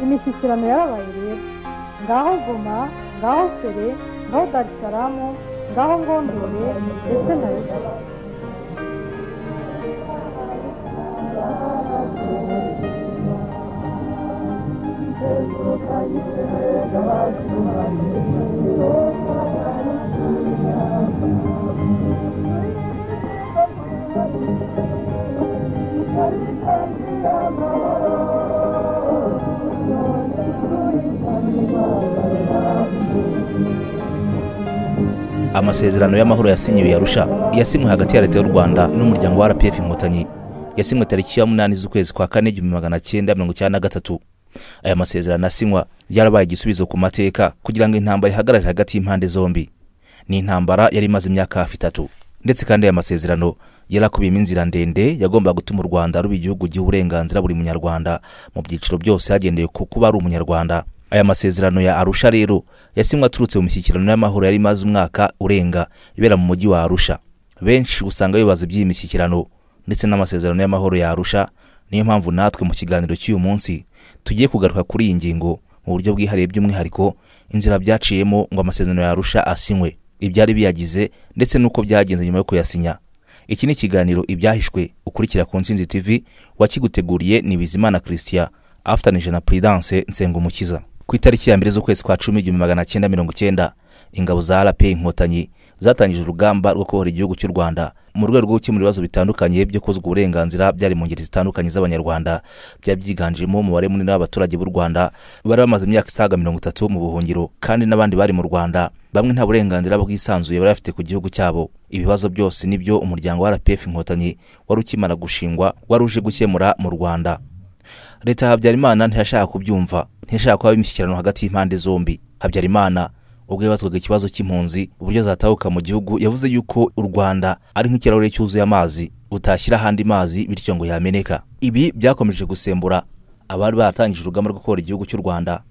imishyikirano yarabaye ireba ngaho goma ngaho sere ngaho darisaramu ngaho ngondore ndetse na rugari amasezerano y'amahoro yasinyiwe yarusha yasinywe hagati ya leta y'u rwanda n'umuryango wa rpf inkotanyi yasinywe tariki ya munani z'ukwezi kwa kane igihumbi magana cyenda mirongo icyenda na gatatu aya masezerano asinywa yarabaye igisubizo ku mateka kugira ngo intambara ihagarare hagati y'impande zombi ni intambara yari imaze imyaka hafi itatu ndetse kandi aya masezerano yarakubiyemo inzira ndende yagombaga gutuma u rwanda ruba igihugu giha uburenganzira buri munyarwanda mu byiciro byose hagendewe ku kuba ari umunyarwanda aya masezerano ya arusha rero yasinywe aturutse mu mishyikirano y'amahoro yari imaze umwaka urenga ibera mu mujyi wa arusha benshi usanga bibaza iby'iyi mishyikirano ndetse n'amasezerano y'amahoro ya arusha niyo mpamvu natwe mu kiganiro cy'uyu munsi tugiye kugaruka kuri iyi ngingo mu buryo bwihariye by'umwihariko inzira byaciyemo ngo amasezerano ya arusha asinywe ibyari biyagize ndetse n'uko byagenze nyuma yo kuyasinya iki ni ikiganiro ibyahishwe ukurikira ku nsinzi tv wakiguteguriye ni bizimana christian afatanije na prudence nsengumukiza ku itariki ya mbere z'ukwezi kwa cumi igihumbi magana cyenda mirongo cyenda ingabo za rp inkotanyi zatangije urugamba rwo kubohora igihugu cy'u rwanda mu rwego rwo gukemura ibibazo bitandukanye byo kuzwa uburenganzira byari mu ngeri zitandukanye z'abanyarwanda byari byiganjemo umubare munini w'abaturage b'u rwanda bari bamaze imyaka isaga mirongo itatu mu buhungiro kandi n'abandi bari mu rwanda bamwe nta burenganzira bwisanzuye bari bafite ku gihugu cyabo ibibazo byose nibyo umuryango wa rpf inkotanyi wari ukimara gushingwa wari uje gukemura mu rwanda leta ya habyarimana ntiyashaka kubyumva ntiyashaka kuba imishyikirano hagati y'impande zombi habyarimana ubwo yabazwaga ikibazo cy'impunzi uburyo zatahuka mu gihugu yavuze yuko u rwanda ari nk'ikirahure cyuzuye amazi utashyira ahandi mazi bityo ngo yameneka ibi byakomeje gusembura abari baratangije urugamba rwo kubera igihugu cy'u rwanda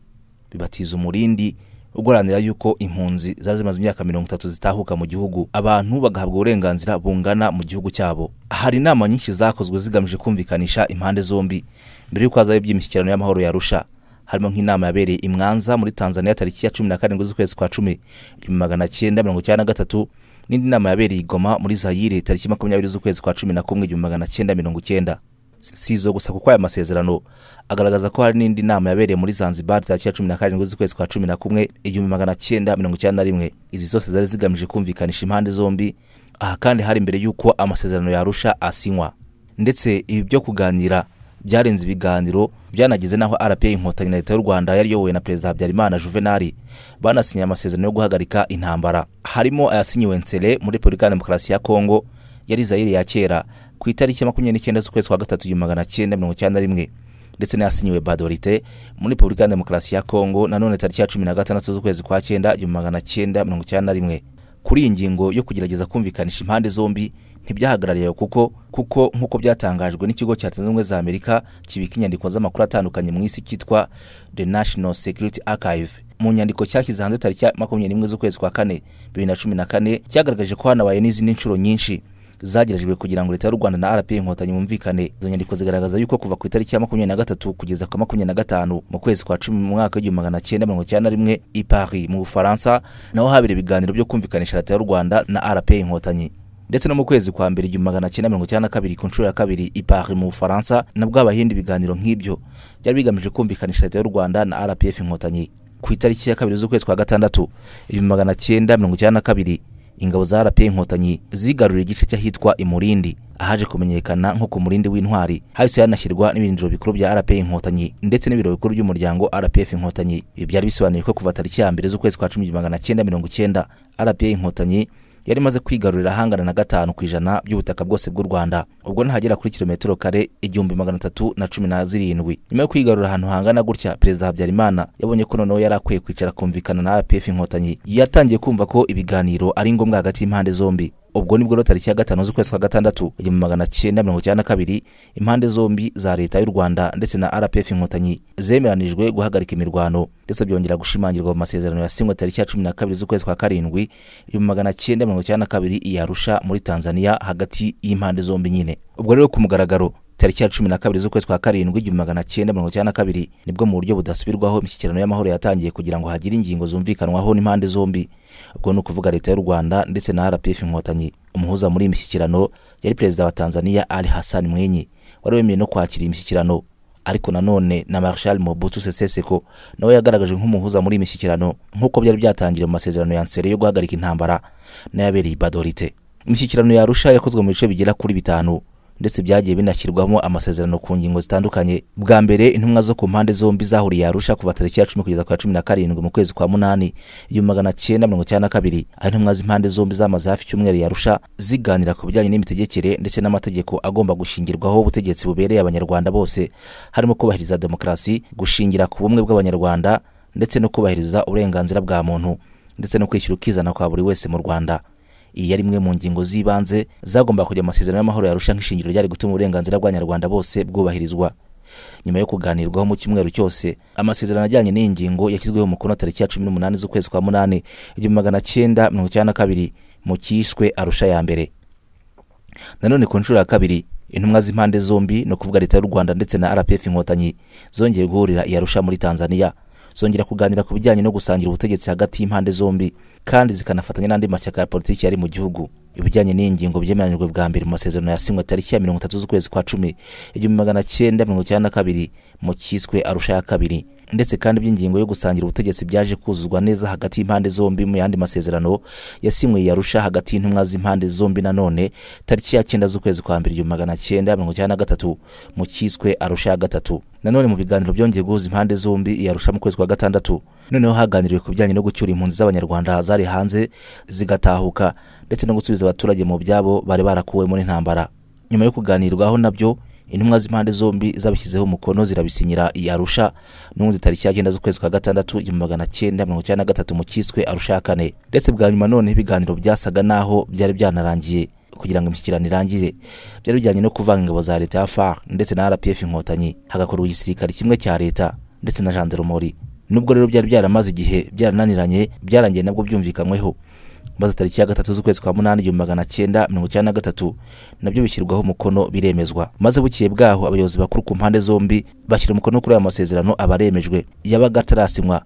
bibatiza umurindi uguranira yuko impunzi zari zimaze imyaka mirongo itatu zitahuka mu gihugu abantu bagahabwa uburenganzira bungana mu gihugu cyabo hari inama nyinshi zakozwe zigamije kumvikanisha impande zombi mbere y'uko hazaho iby'imishyikirano y'amahoro yarusha harimo nk'inama yabereye imwanza muri tanzania tariki ya cumi na karindwi z'ukwezi kwa cumi igihumbi magana cyenda mirongo icyenda na gatatu n'indi nama yabereye igoma muri zayire tariki makumyabiri z'ukwezi kwa cumi na kumwe igihumbi magana cyenda mirongo icyenda si izo gusa kuko aya masezerano agaragaza ko hari n'indi nama yabereye muri zanzibar tariki ya cumi na karindwi z'ukwezi kwa cumi na kumwe igihumbi magana cyenda mirongo icyenda na rimwe izi zose zari zigamije kumvikanisha impande zombi aha kandi hari mbere y'uko amasezerano yarusha asinywa ndetse ibi byo kuganira byarenze ibiganiro byanageze n'aho rpa inkotanyi na leta y'u rwanda yari iyobowe na perezida habyarimana juvenali banasinye amasezerano yo guhagarika intambara harimo ayasinyiwe nsere muri repubulika ya demokarasi ya kongo yari zayire ya kera ku itariki ya makumyabiri n'icyenda z'ukwezi kwa gatatu igihumbi magana cyenda mirongo icyenda na rimwe ndetse n'ayasinyiwe badorite muri repubulika ya demokarasi ya kongo nanone tariki ya cumi na gatandatu z'ukwezi kwa cyenda igihumbi magana cyenda mirongo icyenda na rimwe kuri iyi ngingo yo kugerageza kumvikanisha impande zombi ntibyahagarariye kuko kuko nk'uko byatangajwe n'ikigo cya leta zunze ubumwe za amerika kibika inyandiko z'amakuru atandukanye mu isi cyitwa the national security archive mu nyandiko cyashyize hanze tariki ya makumyabiri n'imwe z'ukwezi kwa kane bibiri na cumi na kane cyagaragaje ko hanabaye n'izindi nshuro nyinshi zagerejwe kugira ngo leta y'u rwanda na rp inkotanyi bumvikane izo nyandiko zigaragaza yuko kuva ku itariki ya makumyabiri na gatatu kugeza ku makumyabiri na gatanu mu kwezi kwa cumi mu mwaka w'igihumbi magana cyenda mirongo icyenda na rimwe i paris mu bufaransa naho habera ibiganiro byo kumvikanisha leta y'u rwanda na rp inkotanyi ndetse no mu kwezi kwa mbere igihumbi magana cyenda mirongo icyenda na kabiri ku nshuro ya kabiri i paris mu bufaransa nabwo abahindi ibiganiro nk'ibyo byari bigamije kumvikanisha leta y'u rwanda na rpf inkotanyi ku itariki ya kabiri z'ukwezi kwa gatandatu igihumbi magana cyenda mirongo icyenda na kabiri ingabo za rp inkotanyi zigaruriye igice cy'ahitwa imurindi ahaje kumenyekana nko ku murindi w'intwari hahise hanashyirwa n'ibirindiro bikuru bya rp inkotanyi ndetse n'ibiro bikuru by'umuryango rpf inkotanyi ibi byari bisobanuye ko kuva tariki ya mbere z'ukwezi kwa cumi igihumbi magana cyenda mirongo icyenda rp inkotanyi yari imaze kwigarurira ahangana na gatanu ku ijana by'ubutaka bwose bw'u rwanda ubwo ntihagera kuri kilometero kare igihumbi magana atatu na cumi na zirindwi nyuma yo kwigarurira ahantu hangana gutya perezida habyarimana yabonye ko noneho yari akwiye kwicara kumvikana na rpf inkotanyi yatangiye kumva ko ibiganiro ari ngombwa hagati y'impande zombi ubwo nibwo rero tariki ya gatanu z'ukwezi kwa gatandatu igihumbi magana cyenda mirongo icyenda na kabiri impande zombi za leta y'u rwanda ndetse na rpf inkotanyi zemeranijwe guhagarika imirwano ndetse byongera gushimangirwa mu masezerano yasinywe tariki ya cumi na kabiri z'ukwezi kwa karindwi igihumbi magana cyenda mirongo icyenda na kabiri iyarusha muri tanzania hagati y'impande zombi nyine ubwo rero ku mugaragaro tariki ya cumi na kabiri z'ukwezi kwa karindwi igihumbi magana cyenda mirongo icyenda na kabiri nibwo mu buryo budasubirwaho imishyikirano y'amahoro yatangiye kugira ngo hagire ingingo zumvikanwaho n'impande zombi ubwo ni ukuvuga leta y'u rwanda ndetse na rpf inkotanyi umuhuza muri iyi mishyikirano yari perezida wa tanzania ali hassan mwinyi wari wemeye no kwakira iyi mishyikirano ariko nanone na marshal mobutu sese seko nawe yagaragaje nk'umuhuza muri iyi mishyikirano nk'uko byari byatangiriye mu masezerano ya nsere yo guhagarika intambara n'ayabereye i badorite imishyikirano ya arusha yakozwe mu bice bigera kuri bitanu ndetse byagiye binashyirwamo amasezerano ku ngingo zitandukanye bwa mbere intumwa zo ku mpande zombi zahuriye arusha kuva tariki ya cumi kugeza ku ya cumi na karindwi mu kwezi kwa munani igihumbi magana cyenda mirongo icyenda na kabiri aho intumwa z'impande zombi zamaze hafi icyumweru yarusha ziganira ku bijyanye n'imitegekere ndetse n'amategeko agomba gushingirwaho ubutegetsi bubereye abanyarwanda bose harimo kubahiriza demokarasi gushingira ku bumwe bw'abanyarwanda ndetse no kubahiriza uburenganzira bwa muntu ndetse no kwishyura ukizana kwa buri wese mu rwanda iyi yari imwe mu ngingo z'ibanze zagomba kujya amasezerano y'amahoro yarusha nk'ishingiro ryari gutuma uburenganzira bw'abanyarwanda bose bwubahirizwa nyuma yo kuganirwaho mu cyumweru cyose amasezerano ajyanye n'iyi ngingo yashyizweho umukono tariki ya cumi n'umunani z'ukwezi kwa munani igihumbi magana cyenda mirongo icyenda na kabiri mu cyiswe arusha ya mbere nanone ku nshuro ya kabiri intumwa z'impande zombi ni ukuvuga leta y'u rwanda ndetse na rpf inkotanyi zongeye guhurira i arusha muri tanzania zongera kuganira ku bijyanye no gusangira ubutegetsi hagati y'impande zombi kandi zikanafatanya n'andi mashyaka ya politiki yari mu gihugu ibijyanye n'iyi ngingo byemeranyijwe bwa mbere mu masezerano yasinywe tariki ya mirongo itatu z'ukwezi kwa cumi igihumbi magana cyenda mirongo icyenda na kabiri mu cyiswe arusha ya kabiri ndetse kandi iby'ingingo yo gusangira ubutegetsi byaje kuzuzwa neza hagati y'impande zombi mu yandi masezerano yasinywe i arusha hagati y'intumwa z'impande zombi nanone tariki ya cyenda z'ukwezi kwa mbere igihumbi magana cyenda mirongo icyenda na gatatu mu cyiswe arusha ya gatatu nanone mu biganiro byongeye guhuza impande zombi i arusha mu kwezi kwa gatandatu noneho haganiriwe ku bijyanye no gucyura impunzi z'abanyarwanda zari hanze zigatahuka ndetse no gusubiza abaturage mu byabo bari barakuwemo n'intambara nyuma yo kuganirwaho nabyo intumwa z'impande zombi zabishyizeho umukono zirabisinyira i arusha n'ubundi tariki ya cyenda z'ukwezi kwa gatandatu igihumbi magana cyenda mirongo icyenda na gatatu mu cyiswe arusha ya kane ndetse bwa nyuma noneho ibiganiro byasaga n'aho byari byanarangiye kugira ngo imishyikirano irangire byari bijyanye no kuvanga ingabo za leta ya far ndetse na rpf inkotanyi hagakorwa igisirikare kimwe cya leta ndetse na jandarumori nubwo rero byari byaramaze igihe byarananiranye byarangiye nabwo byumvikanyweho maze tariki ya gatatu z'ukwezi kwa munani igihumbi magana cyenda mirongo icyenda na gatatu nabyo bishyirwaho umukono biremezwa maze bukiye bwaho abayobozi bakuru ku mpande zombi bashyira umukono kuri aya masezerano abaremejwe yabaga atarasinywa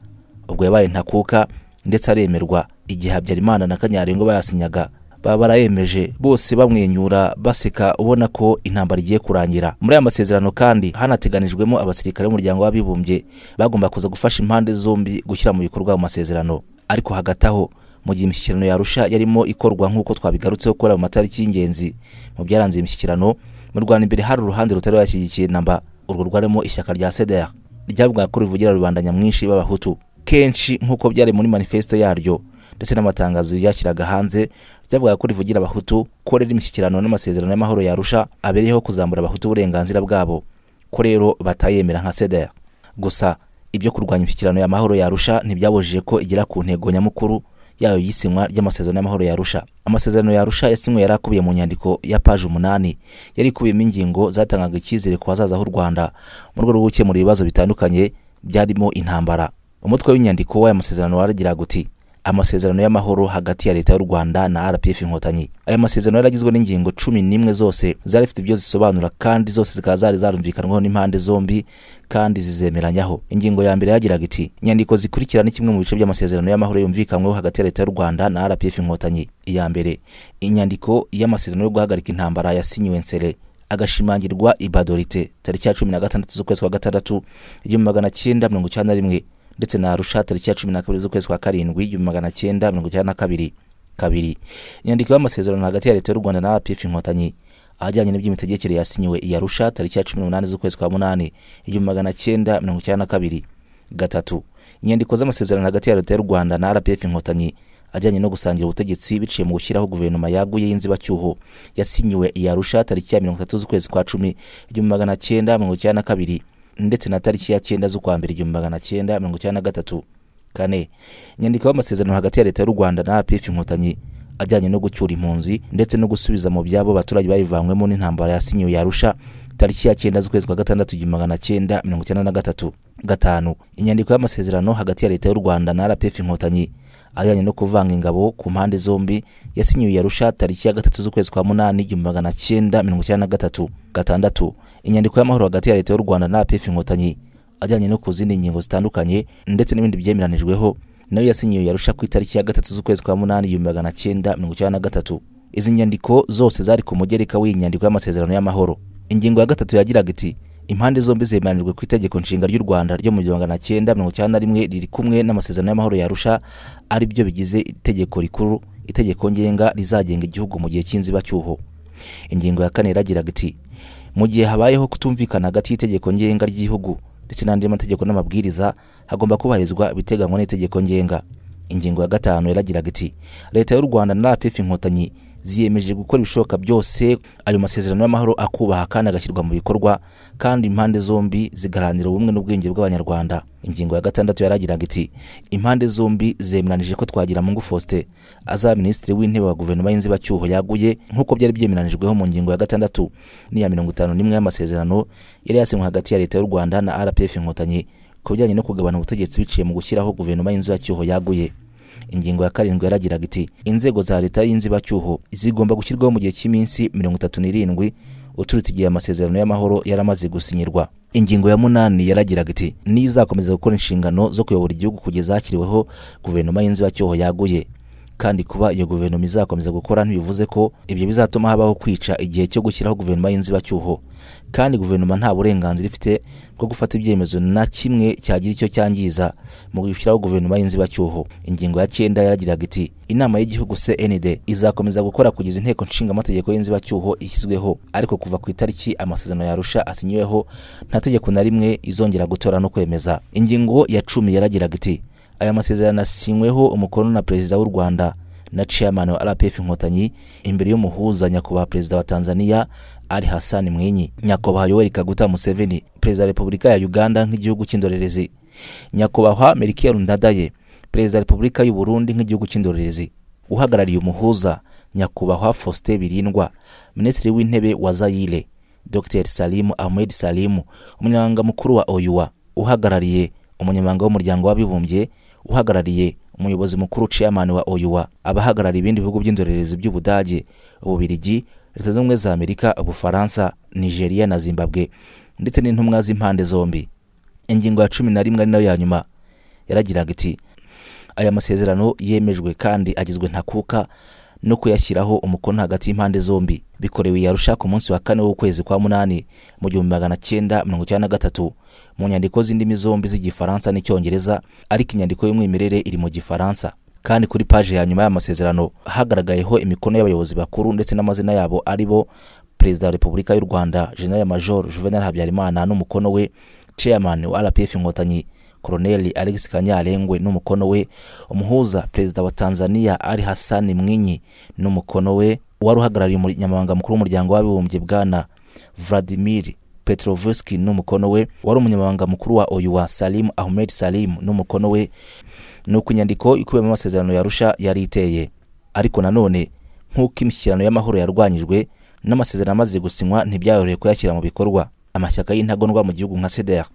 ubwo yabaye ntakuka ndetse aremerwa igihe habyarimana na kanyarengo bayasinyaga baba barayemeje bose bamwenyura baseka ubona ko intambara igiye kurangira muri aya masezerano kandi hanateganijwemo abasirikare b'umuryango w'abibumbye bagomba kuza gufasha impande zombi gushyira mu bikorwa mu masezerano ariko hagati aho mu gihe imishyikirano yarusha yarimo ikorwa nk'uko twabigarutseho gukora mu matariki y'ingenzi mu byaranze imishyikirano mu rwanda imbere hari uruhande rutari yashyigikiye namba urwo rwarimo ishyaka rya cdr ryavuga ko rivugira rubanda nyamwinshi b'abahutu kenshi nk'uko byari muri manifesito yaryo ndetse n'amatangazo yashyiraga hanze ryavuga ko rivugira abahutu ko rero imishyikirano n'amasezerano y'amahoro yarusha abereyeho kuzamura abahutu uburenganzira bwabo ko rero batayemera nka cdr gusa ibyo kurwanya imishyikirano y'amahoro yarusha ntibyabujije ko igera ku ntego nyamukuru yayo y'isinywa ry'amasezerano y'amahoro yarusha amasezerano yarusha yasinywe yari akubiye mu nyandiko ya paje umunani yari ikubiyemo ingingo zatangaga icyizere ku bazaza h'u rwanda mu rwego rwo gukemura ibibazo bitandukanye byarimo intambara umutwe w'inyandiko w'aya masezerano waragira uti amasezerano y'amahoro hagati ya leta y'u rwanda na rpf inkotanyi aya masezerano yaragizwe n'ingingo cumi n'imwe zose zari zifite ibyo zisobanura kandi zose zikaba zari zarumvikanwaho n'impande zombi kandi zizemeranyaho ingingo ya mbere yagiraga iti inyandiko zikurikira ni kimwe mu bice by'amasezerano y'amahoro yumvikanyweho hagati ya leta y'u rwanda na rpf inkotanyi iya mbere inyandiko y'amasezerano yo guhagarika intambara yasinyiwe nsere agashimangirwa ibadorite tariki ya cumi na gatandatu z'ukwezi kwa gatandatu igihumbi magana cyenda mirongo icyenda na rimwe ndetse na arusha tariki ya cumi na kabiri z'ukwezi kwa karindwi igihumbi magana cyenda mirongo icyenda na kabiri kabiri inyandiko y'amasezerano hagati ya leta y'u rwanda na rpf inkotanyi ahajyanye n'iby'imitegekere yasinyiwe i arusha tariki ya cumi n'umunani z'ukwezi kwa munani igihumbi magana cyenda mirongo icyenda na kabiri gatatu inyandiko z'amasezerano hagati ya leta y'u rwanda na rpf inkotanyi ajyanye no gusangira ubutegetsi biciye mu gushyiraho guverinoma yaguye y'inzibacyuho yasinyiwe i arusha tariki ya mirongo itatu z'ukwezi kwa cumi igihumbi magana cyenda mirongo icyenda na kabiri ndetse na tariki ya cyenda z'ukwa mbere igihumbi magana cyenda mirongo icyenda na gatatu kane inyandiko y'amasezerano hagati ya leta y'u rwanda na rpf inkotanyi ajyanye no gucyura impunzi ndetse no gusubiza mu byabo abaturage bayivanywemo n'intambara yasinyiwe yarusha tariki ya cyenda z'ukwezi kwa gatandatu igihumbi magana cyenda mirongo icyenda na gatatu gatanu inyandiko y'amasezerano hagati ya leta y'u rwanda na rpf inkotanyi ajyanye no kuvanga ingabo ku mpande zombi yasinyiwe yarusha tariki ya gatatu z'ukwezi kwa munani igihumbi magana cyenda mirongo icyenda na gatatu gatandatu inyandiko y'amahoro hagati ya leta y'u rwanda na apf inkotanyi ajyanye no ku zindi ngingo zitandukanye ndetse n'ibindi byemeranijweho nayo yasinyiwe yarusha ku itariki ya gatatu z'ukwezi kwa munani igihumbi magana cyenda mirongo icyenda na gatatu izi nyandiko zose zari ku mugereka w'iyi nyandiko y'amasezerano y'amahoro ingingo ya gatatu yagiraga iti impande zombi zemeranijwe ku itegeko nshinga ry'u rwanda ryo mu gihumbi magana cyenda mirongo icyenda na rimwe riri kumwe n'amasezerano y'amahoro yarusha ari byo bigize itegeko rikuru itegeko ngenga rizagenga igihugu mu gihe cy'inzibacyuho ingingo ya kane yaragiraga iti mu gihe habayeho kutumvikana hagati y'itegeko ngenga ry'igihugu ndetse n'andi mategeko n'amabwiriza hagomba kubahirizwa ibiteganywa n'itegeko ngenga ingingo ya gatanu yaragiraga iti leta y'u rwanda na rpf inkotanyi ziyemeje gukora ibishoboka byose ayo masezerano y'amahoro akubaha kandi agashyirwa mu bikorwa kandi impande zombi zigaharanira ubumwe n'ubwenge bw'abanyarwanda ingingo ya gatandatu yaragiraga iti impande zombi zemeranije ko twagira mungu faustin azaba minisitiri w'intebe wa guverinoma y'inzibacyuho yaguye nk'uko byari byemeranijweho mu ngingo ya gatandatu n'iya mirongo itanu n'imwe y'amasezerano yari yasinywe hagati ya leta y'u rwanda na rpf inkotanyi ku bijyanye no kugabana ubutegetsi biciye mu gushyiraho guverinoma y'inzibacyuho yaguye ingingo ya karindwi yaragiraga iti inzego za leta y'inzibacyuho zigomba gushyirwaho mu gihe cy'iminsi mirongo itatu n'irindwi uturutse igihe amasezerano y'amahoro yaramaze gusinyirwa ingingo ya munani yaragiraga iti n'izakomeza gukora inshingano zo kuyobora igihugu kugeza hashyiriweho guverinoma y'inzibacyuho yaguye kandi kuba iyo guverinoma izakomeza gukora ntibivuze ko ibyo bizatuma habaho kwica igihe cyo gushyiraho guverinoma y'inzibacyuho kandi guverinoma nta burenganzira ifite bwo gufata ibyemezo na kimwe cyagira icyo cyangiza mu gushyiraho guverinoma y'inzibacyuho ingingo ya cyenda yaragiraga iti inama y'igihugu cnd izakomeza gukora kugeza inteko nshingamategeko y'inzibacyuho ishyizweho ariko kuva ku itariki amasezerano yarusha asinyiweho nta tegeko na rimwe izongera gutora no kwemeza ingingo ya cumi yaragiraga iti aya masezerano asinyweho umukono na perezida w'u rwanda na chairman wa rpf inkotanyi imbere y'umuhuza nyakubahwa perezida wa tanzania ali hasani mwinyi nyakubahwa yoweri kaguta museveni perezida wa repubulika ya uganda nk'igihugu cy'indorerezi nyakubahwa merikiya rundadaye perezida wa repubulika y'u burundi nk'igihugu cy'indorerezi uhagarariye umuhuza nyakubahwa faustin birindwa minisitiri w'intebe wa zayire dr salimu ahmed salimu umunyamabanga wa oyuwa uhagarariye umunyamabanga w'umuryango w'abibumbye uhagarariye umuyobozi mukuru chairman wa oyuwa abahagarariye ibindi bihugu by'indorerezi by'ubudage ububirigi leta z'ubumwe za amerika ubufaransa nigeria na zimbabwe ndetse n'intumwa z'impande zombi ingingo ya cumi na rimwe ari nayo ya nyuma yaragiraga iti aya masezerano yemejwe kandi agizwe ntakuka no kuyashyiraho umukono hagati y'impande zombi bikorewe yarusha ku munsi wa kane w'ukwezi kwa munani mu gihumbi magana cyenda mirongo icyenda na gatatu mu nyandiko z'indimi zombi z'igifaransa n'icyongereza ariko inyandiko y'umwimerere iri mu gifaransa kandi kuri paje ya nyuma y'amasezerano hagaragayeho imikono y'abayobozi bakuru ndetse n'amazina yabo ari bo perezida wa repubulika y'u rwanda general major juvenal habyarimana n'umukono we chairman wa rpf inkotanyi koroneli alex kanyarengwe n'umukono we umuhuza perezida wa tanzania ari hasani mwinyi n'umukono we wari uhagarariye umunyamabanga mukuru w'umuryango w'abibumbye bwana vladimir petrovuski n'umukono we wari umunyamabanga mukuru wa oyuwa salimu ahmed salimu n'umukono we ni uko inyandiko ikubiyemo amasezerano yarusha yari iteye ariko nanone nk'uko imishyikirano y'amahoro yarwanyijwe n'amasezerano amaze gusinywa ntibyayoroheye kuyashyira mu bikorwa amashyaka y'intagondwa mu gihugu nka cdr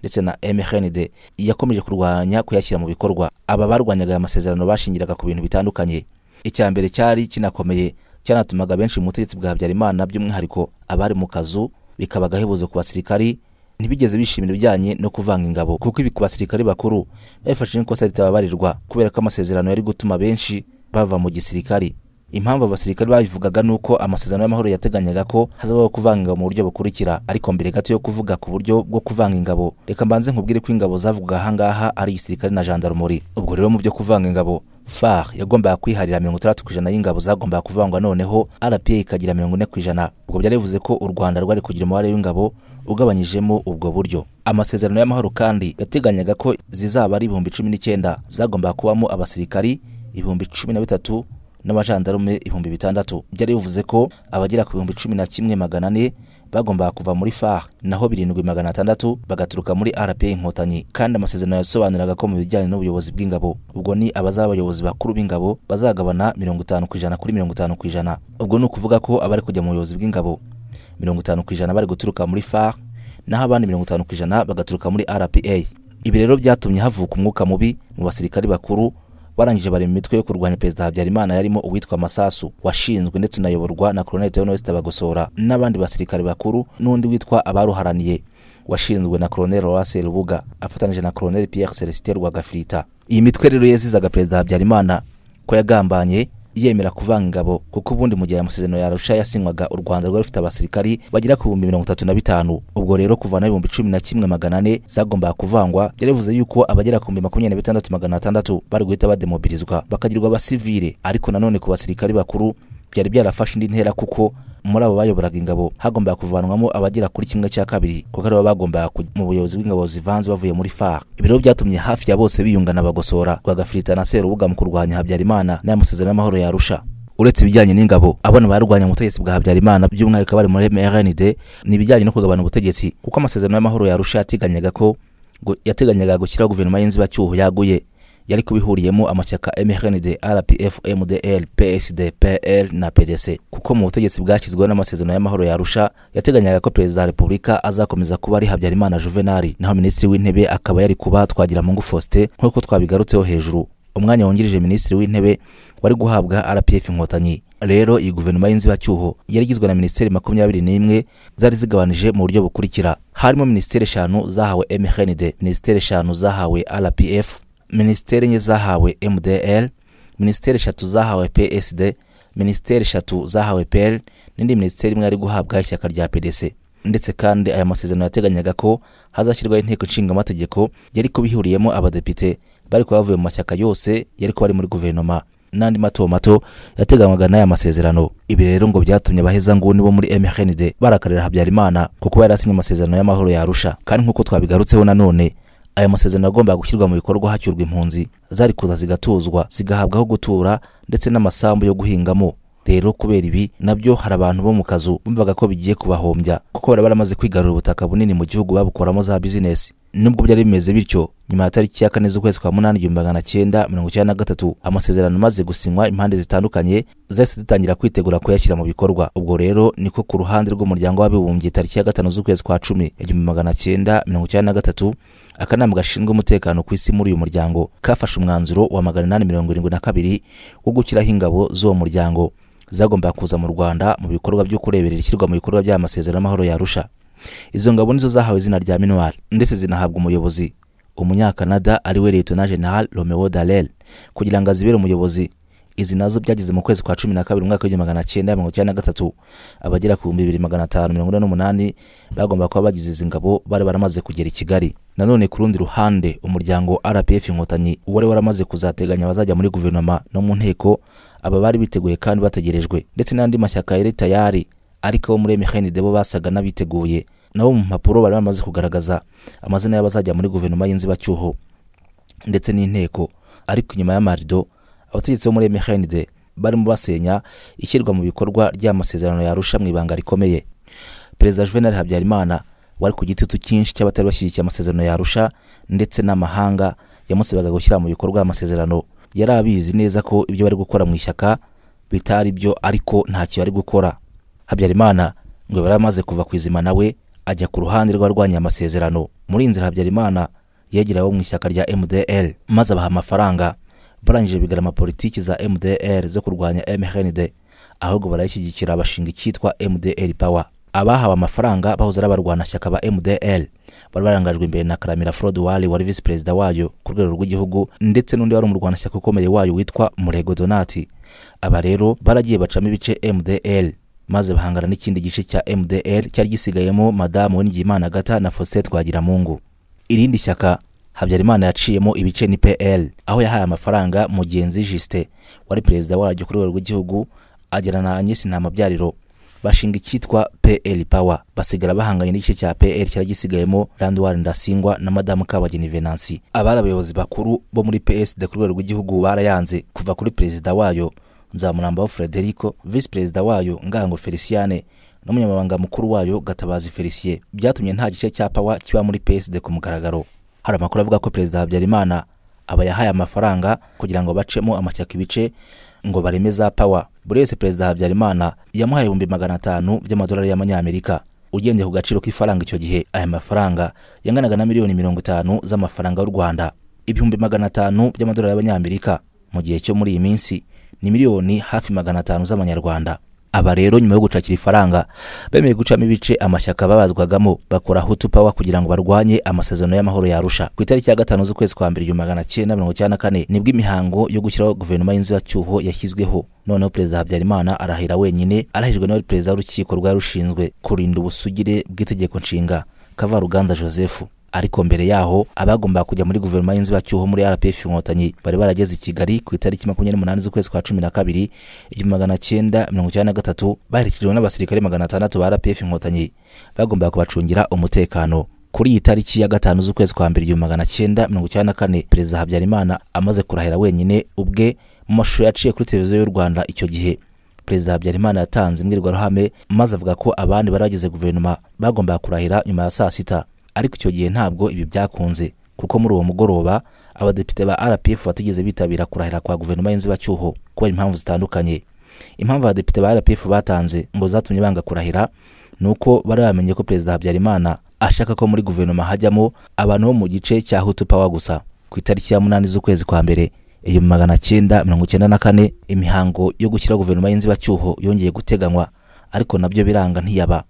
ndetse na mrnd yakomeje kurwanya kuyashyira mu bikorwa aba barwanyaga aya masezerano bashingiraga ku bintu bitandukanye icya mbere cyari kinakomeye cyanatumaga benshi mu butegetsi bwa habyarimana by'umwihariko abari mu kazu bikaba agahebuzo ku basirikari ntibigeze bishimira ibijyanye no kuvanga ingabo kuko ibi ku basirikari bakuru babifashe n'ikosa ritababarirwa kubera ko amasezerano yari gutuma benshi bava mu gisirikari impamvu abasirikari babivugaga ni uko amasezerano y'amahoro yateganyaga ko hazabaho kuvanga ingabo mu buryo bukurikira ariko mbere gato yo kuvuga ku buryo bwo kuvanga ingabo reka mbanze nkubwire ko ingabo zavugaga ahangaha ari igisirikare na jandarumori ubwo rero mu byo kuvanga ingabo far yagombaga kwiharira mirongo itandatu ku ijana y'ingabo zagombaga kuvangwa noneho rpa ikagira mirongo ine ku ijana ubwo byari bivuze ko u rwanda rwari kugira umubare w'ingabo ugabanyijemo ubwo buryo amasezerano y'amahoro kandi yateganyaga ko zizaba ari ibihumbi cumi n'icyenda zagombaga kubamo abasirikari ibihumbi cumi na bitatu n'abajandarume ibihumbi bitandatu byari bivuze ko abagera ku bihumbi cumi na kimwe magana ane bagombaga kuva muri far naho birindwi magana atandatu bagaturuka muri rpa inkotanyi kandi amasezerano yasobanuraga ko mu bijyanye n'ubuyobozi bw'ingabo ubwo ni abazaba abayobozi bakuru b'ingabo bazagabana mirongo itanu ku ijana kuri mirongo itanu ku ijana ubwo ni ukuvuga ko abari kujya mu buyobozi bw'ingabo mirongo itanu ku ijana bari guturuka muri far naho abandi mirongo itanu ku ijana bagaturuka muri rpa ibi rero byatumye havuka umwuka mubi mu basirikari bakuru barangije bari mu mitwe yo kurwanya perezida habyarimana yarimo uwitwa masasu washinzwe ndetse unayoborwa na colonel theoneste bagosora n'abandi basirikare bakuru n'undi witwa abaruharaniye washinzwe na colonel loase rubuga afatanyije na colonel pierre celestin rwagafirita iyi mitwe rero yazizaga perezida habyarimana ko yagambanye yemera kuvanga ingabo kuko ubundi mu gihe amasezerano yarusha yasinywaga u rwanda rwari rufite abasirikari bagera ku bihumbi mirongo itatu na bitanu ubwo rero kuvanaho ibihumbi cumi na kimwe magana ane zagombaga kuvangwa byari bivuze yuko abagera ku bihumbi makumyabiri na bitandatu magana atandatu bari guhita bademobilizwa bakagirwa abasivile ariko nanone ku basirikari bakuru byari byarafashe indi ntera kuko muri abo bayoboraga ingabo hagombaga kuvanwamo abagera kuri kimwe cya kabiri kuko aribo bagombaga kujya mu buyobozi bw'ingabo zivanze bavuye muri far ibi rero byatumye hafi ya bose biyungana bagosora rwagafirita na serubuga mu kurwanya habyarimana n'aya masezerano y'amahoro yarusha uretse ibijyanye n'ingabo abana barwanya ubutegetsi bwa habyarimana by'umwihariko abari muri mrnd ni ibijyanye no kugabana ubutegetsi kuko amasezerano y'amahoro yarusha yatiganyaga ko gu- yateganyaga gushyiraho guverinoma y'inzibacyuho yaguye yari kubihuriyemo amashyaka MRND, RPF, MDL, PSD, PL na PDC kuko mu butegetsi bwashyizweho n'amasezerano y'amahoro yarusha yateganyaga ko perezida wa repubulika azakomeza kuba ari habyarimana juvenali naho minisitiri w'intebe akaba yari kuba twagiramungu faustin nk'uko twabigarutseho hejuru umwanya wungirije minisitiri w'intebe wari guhabwa rpf inkotanyi rero iyi guverinoma y'inzibacyuho yari igizwe na minisiteri makumyabiri n'imwe zari zigabanije mu buryo bukurikira harimo minisiteri eshanu zahawe mrnd minisiteri eshanu zahawe rpf minisiteri enye zahawe mdl minisiteri eshatu zahawe psd minisiteri eshatu zahawe pl n'indi minisiteri imwe yari guhabwa ishyaka rya pdc ndetse kandi aya masezerano yateganyaga ko hazashyirwaho inteko nshingamategeko yari kuba ihuriyemo abadepite bari kuba bavuye mu mashyaka yose yari kuba ari muri guverinoma n'andi mato mato yateganywaga n'aya masezerano ibi rero ngo byatumye abahezanguni bo muri mrnd barakarira habyarimana kuko yarasinye amasezerano y'amahoro yarusha kandi nk'uko twabigarutseho nanone aya masezerano agomba gushyirwa mu bikorwa hacyurwa impunzi zari kuza zigatuzwa zigahabwa aho gutura ndetse n'amasambu yo guhingamo rero kubera ibi nabyo hari abantu bo mu kazu bumvaga ko bigiye kubahombya kuko bari baramaze kwigarurira ubutaka bunini mu gihugu babukoramo za bizinesi nubwo byari bimeze bityo nyuma ya tariki ya kane z'ukwezi kwa munani igihumbi magana cyenda mirongo icyenda na gatatu amasezerano amaze gusinywa impande zitandukanye zahise zitangira kwitegura kuyashyira mu bikorwa ubwo rero niko ku ruhande rw'umuryango w'abibumbye tariki ya gatanu z'ukwezi kwa cumi igihumbi magana cyenda mirongo icyenda na gatatu akanama gashinzwe umutekano ku isi muri uyu muryango kafashe umwanzuro wa magana inani mirongo irindwi na kabiri wo gushyiraho ingabo z'uwo muryango zagombaga kuza mu rwanda mu bikorwa byo kureberera ishyirwa mu bikorwa by'aya masezerano y'amahoro yarusha izo ngabo nizo zahawe izina rya minuar ndetse zinahabwa umuyobozi umunyakanada ari we liyetona general romeo darel kugira ngo azibere umuyobozi izi nazo byageze mu kwezi kwa cumi na kabiri umwaka w'igihumbi magana cyenda mirongo icyenda na gatatu abagera ku bihumbi bibiri magana atanu mirongo ine n'umunani bagomba kuba bagize izi ngabo bari baramaze kugera i kigali nanone ku rundi ruhande umuryango rpf inkotanyi wari waramaze kuzateganya abazajya muri guverinoma no mu nteko aba bari biteguye kandi bategerejwe ndetse n'andi mashyaka yari tayari ariko abo muri mhnid bo basaga n'abiteguye nabo mu mpapuro bari bamaze kugaragaza amazina y'abazajya muri guverinoma y'inzibacyuho ndetse n'inteko ariko inyuma y'amarido abategetsi bo muri mhnid barimo basenya ishyirwa mu bikorwa ry'amasezerano yarusha mu ibanga rikomeye perezida juvenal habyarimana wari ku gitutu cyinshi cy'abatari bashyigikiye amasezerano yarusha ndetse n'amahanga yamusabaga gushyira mu bikorwa amasezerano yari abizi neza ko ibyo bari gukora mu ishyaka bitari byo ariko ntacyo yari gukora habyarimana ngo yari amaze kuva ku izima nawe ajya ku ruhande rw'abarwanya amasezerano muri iyi nzira habyarimana yegera abo mu ishyaka rya mdl maze abaha amafaranga barangije bigarama politiki za mdl zo kurwanya mhnd ahubwo barayishyigikira bashinga icyitwa mdl power abahawe amafaranga bahoze ari abarwanashyaka ba mdl bari barangajwe imbere na karamira frode wali wari visi perezida wayo ku rwego rw'igihugu ndetse n'undi wari umurwanashyaka ukomeye wayo witwa murego donati aba rero baragiye bacamo ibice mdl maze bahangana n'ikindi gice cya mdl cyari gisigayemo madamu winigiyimana gata na faustin twagiramungu irindi shyaka habyarimana yaciyemo ibice ni pl aho yahaye amafaranga mugenzi jisite wari perezida waryo ku rwego rw'igihugu agera na agnes ntamabyariro bashinga icyitwa pl power basigara bahanganye n'igice cya pl cyari gisigayemo landwar ndasingwa na madamu kabageni venansi abari abayobozi bakuru bo muri psd ku rwego rw'igihugu barayanze kuva kuri perezida wayo nzamurambaho frederico visi perezida wayo ngango feliciane n'umunyamabanga mukuru wayo gatabazi felicien byatumye nta gice cya pawa kiba muri psd ku mugaragaro hari amakuru avuga ko perezida habyarimana aba yahaye amafaranga kugira ngo bacemo amashyaka ibice ngo bareme za pawa buri wese perezida habyarimana yamuhaye ibihumbi magana atanu by'amadolari y'amanyamerika ugendeye ku gaciro k'ifaranga icyo gihe aya mafaranga yanganaga na miliyoni mirongo itanu z'amafaranga y'u rwanda ibihumbi magana atanu by'amadolari y'abanyamerika mu gihe cyo muri iyi minsi ni miliyoni hafi magana atanu z'amanyarwanda aba rero nyuma yo gucakira ifaranga bemeye gucamo ibice amashyaka babazwagamo bakora hutu power kugira ngo barwanye amasezerano y'amahoro yarusha ku itariki ya gatanu z'ukwezi kwa mbere igihumbi magana cyenda mirongo icyenda na kane nibwo imihango yo gushyiraho guverinoma y'inzibacyuho yashyizweho noneho perezida habyarimana arahira wenyine arahijwe n'uwari perezida w'urukiko rwari rushinzwe kurinda ubusugire bw'itegeko nshinga kavaruganda joseph ariko mbere yaho abagombaga kujya muri guverinoma y'inzibacyuho muri rpf inkotanyi bari barageze i kigali ku itariki makumyabiri n'umunani z'ukwezi kwa cumi na kabiri igihumbi magana cyenda mirongo icyenda na gatatu baherekejwe n'abasirikare magana atandatu ba rpf inkotanyi bagombaga kubacungira umutekano kuri iyi tariki ya gatanu z'ukwezi kwa mbere igihumbi magana cyenda mirongo icyenda na kane perezida habyarimana amaze kurahira wenyine ubwe mu mashusho yaciye kuri televiziyo y'u rwanda icyo gihe perezida habyarimana yatanze imbwirwaruhame maze avuga ko abandi bari bagize guverinoma bagombaga kurahira nyuma ya saa sita ariko icyo gihe ntabwo ibi byakunze kuko muri uwo mugoroba abadepite ba rpf batigeze bitabira kurahira kwa guverinoma y'inzibacyuho kubera impamvu zitandukanye impamvu abadepite ba rpf batanze ngo zatumye banga kurahira ni uko bari bamenye ko perezida habyarimana ashaka ko muri guverinoma hajyamo abantu bo mu gice cya hutu power gusa ku itariki ya munani z'ukwezi kwa mbere igihumbi magana cyenda mirongo icyenda na kane imihango yo gushyira guverinoma y'inzibacyuho yongeye guteganywa ariko nabyo biranga ntiyaba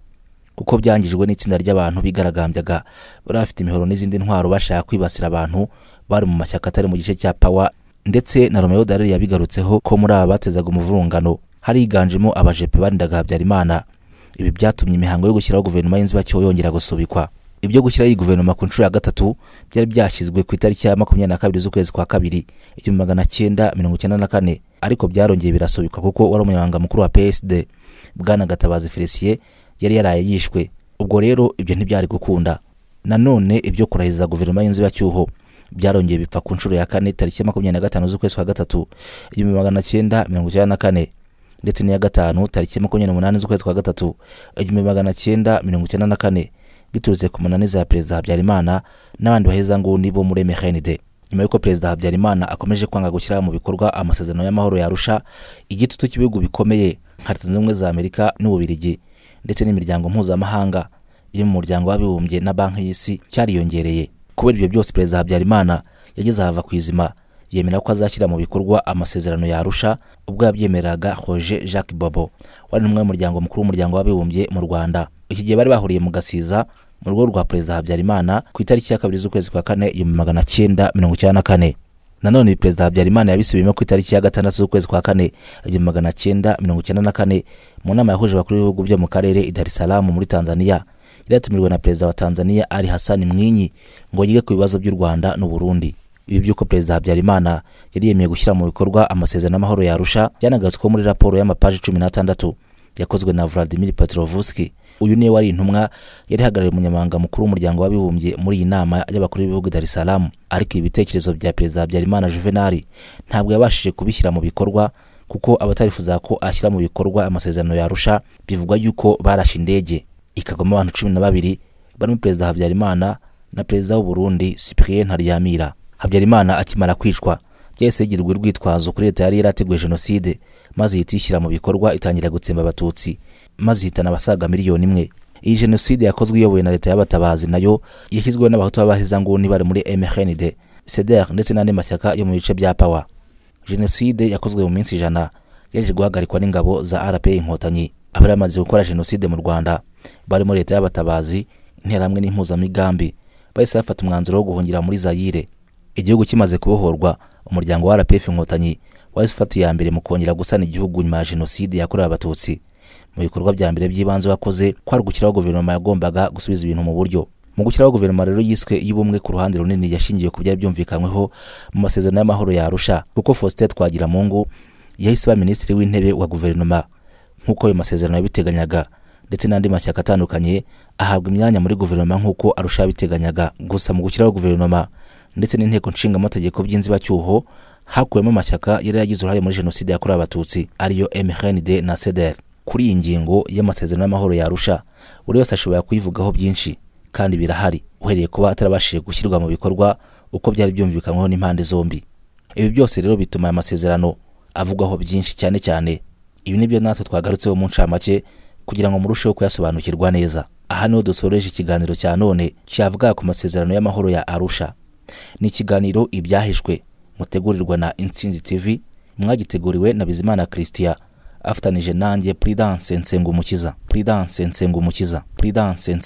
kuko byangijwe n'itsinda ry'abantu bigaragambyaga bari bafite imihoro n'izindi ntwaro bashaka kwibasira abantu bari mu mashyaka atari mu gice cya pawa ndetse na romeo darere yabigarutseho ko muri aba batezaga umuvurungano hariganjemo abajepe barindaga habyarimana ibi byatumye imihango yo gushyiraho guverinoma y'inzibacyuho yongera gusubikwa ibyo gushyiraho iyi guverinoma ku nshuro ya gatatu byari byashyizwe ku itariki ya makumyabiri na kabiri z'ukwezi kwa kabiri igihumbi magana cyenda mirongo icyenda na kane ariko byarongeye birasubikwa kuko wari umunyamabanga mukuru wa psd bwana gatabazi felicien yari yaraye yishwe ubwo rero ibyo ntibyari gukunda nanone ibyo kurahiza guverinoma y'inzibacyuho byarongeye bipfa ku nshuro ya kane tariki ya makumyabiri na gatanu z'ukwezi kwa gatatu igihumbi magana cyenda mirongo icyenda na kane ndetse n'iya gatanu tariki ya makumyabiri n'umunani z'ukwezi kwa gatatu igihumbi magana cyenda mirongo icyenda na kane biturutse ku munaniza ya perezida habyarimana n'abandi bahezanguni bo muri mhnid nyuma y'uko perezida habyarimana akomeje kwanga gushyira mu bikorwa amasezerano y'amahoro yarusha igitutu cy'ibihugu bikomeye nka leta zunze ubumwe za amerika n'ububirigi ndetse n'imiryango mpuzamahanga iri mu muryango w'abibumbye na banki y'isi cyariyongereye kubera ibyo byose perezida habyarimana yageze ahava ku izima yemera ko azashyira mu bikorwa amasezerano yarusha ubwo yabyemereraga roje jacques bobo wari n'umwe w'umuryango mukuru w'umuryango w'abibumbye mu rwanda iki gihe bari bahuriye mu gasiza mu rugo rwa perezida habyarimana ku itariki ya kabiri z'ukwezi kwa kane igihumbi magana cyenda mirongo icyenda na kane nanone perezida habyarimana yabisubiyemo ku itariki ya gatandatu z'ukwezi kwa kane igihumbi magana cyenda mirongo icyenda na kane mu nama yahuje abakuru b'ibihugu byo mu karere i dar es salaam muri tanzania yari yatumirijwe na perezida wa tanzania ali hasani mwinyi ngo yige ku bibazo by'u rwanda n'u burundi ibi by'uko perezida habyarimana yari yemeye gushyira mu bikorwa amasezerano y'amahoro yarusha byanagaritsweho muri raporo y'amapaji cumi n'atandatu yakozwe na vladimir petrovuski uyu niwe wari intumwa yari ihagarariye umunyamabanga mukuru w'umuryango w'abibumbye muri iyi nama y'abakuru b'ibihugu dar es salaam ariko ibi bitekerezo bya perezida habyarimana juvenali ntabwo yabashije kubishyira mu bikorwa kuko abatarifuza ko ashyira mu bikorwa amasezerano yarusha bivugwa yuko barashe indege ikagwamo abantu cumi na babiri barimo perezida habyarimana na perezida w'u burundi cyprien ntaryamira habyarimana akimara kwicwa byahise yigirwa urwitwazo kuri leta yari yarateguye jenoside maze ihita iyishyira mu bikorwa itangira gutsemba abatutsi maze ihitana abasaga miliyoni imwe iyi jenoside yakozwe iyobowe na leta y'abatabazi nayo yashyizweho n'abahutu b'abahezanguni bari muri mhnd seder ndetse n'andi mashyaka yo mu bice bya pawa jenoside yakozwe mu minsi ijana yaje guhagarikwa n'ingabo za rpa inkotanyi abari bamaze gukora jenoside mu rwanda barimo leta y'abatabazi interahamwe n'impuzamigambi bahise bafata umwanzuro wo guhungira muri zayire igihugu kimaze kubohorwa umuryango wa rpf inkotanyi wahise ufata iya mbere mu kongera gusana igihugu nyuma ya jenoside yakorewe abatutsi mu bikorwa bya mbere by'ibanze wakoze kwari gushyiraho guverinoma yagombaga gusubiza ibintu mu buryo mu gushyiraho guverinoma rero yiswe y'ubumwe ku ruhande runini yashingiye ku byari byumvikanyweho mu masezerano y'amahoro yarusha kuko faustin twagiramungu yahise aba minisitiri w'intebe wa guverinoma nk'uko ayo masezerano yabiteganyaga ndetse n'andi mashyaka atandukanye ahabwa imyanya muri guverinoma nk'uko arusha yabiteganyaga gusa mu gushyiraho guverinoma ndetse n'inteko nshingamategeko by'inzibacyuho hakuwemo amashyaka yari yagize uruhare muri jenoside yakorewe abatutsi ariyo mhnd na cdr kuri iyi ngingo y'amasezerano y'amahoro yarusha buri wese ashobora kuyivugaho byinshi kandi birahari uhereye kuba atarabashije gushyirwa mu bikorwa uko byari byumvikanyweho n'impande zombi ibi byose rero bituma aya masezerano avugwaho byinshi cyane cyane ibi nibyo natwe twagarutseho mu ncamake kugira ngo murusheho kuyasobanukirwa neza aha niho dusoreje ikiganiro cya none cyavuga ku masezerano y'amahoro ya arusha ni ikiganiro ibyahishwe mutegurirwa na insinzi tv mwagiteguriwe na bizimana christian afatanije nanjye prudence nsengumukiza prudence nsengumukiza prudence